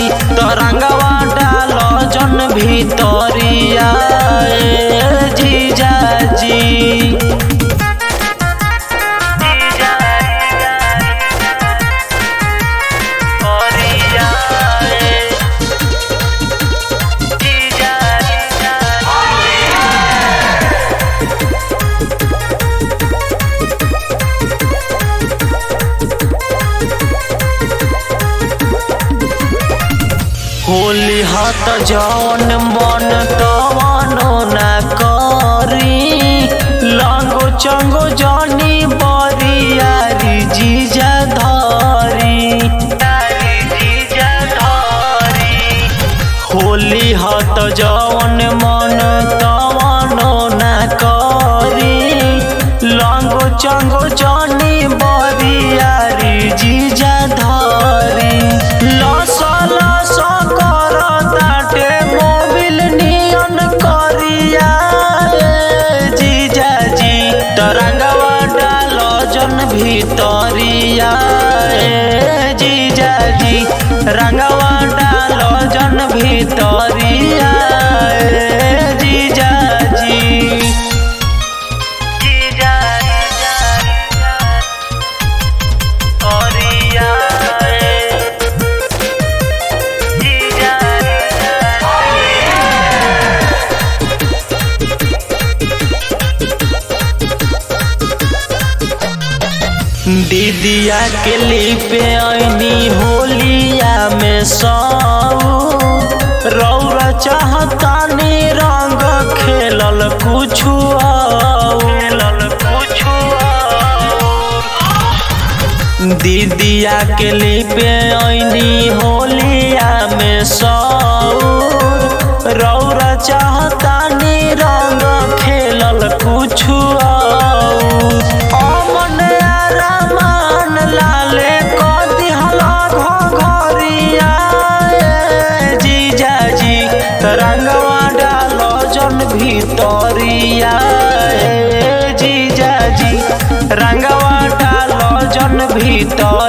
तरंगवा डाल जन भीतरिया ए जीजाजी होली हाथ जवन मन तवनो न करी लांगो चंगो जानी बरियारी जीजा धरी होली हाथ जवन मन तवनो न करी लांगो चंगो जानी बरियारी जीजा धरी लस लस कर ताटे मोबिल नियन करिया ए जीजाजी तरंगवा डाल जन भीतरिया ए जीजाजी रंगवा डाल जन भीतरिया ए जीजाजी दीदिया के लिपे ऐनी होलिया में सौ रौरा चाहतानी रंग खेलल कुछु खेलल कुछु दीदिया के लिपे ऐनी होलिया में सौ रौरा चाहतानी रंग खेलल कुछु अमन रमान लाले को दिहला घरिया ए जीजाजी रंगवा डालो जन भीतरिया ए जीजाजी रंगवा डालो जन भीतर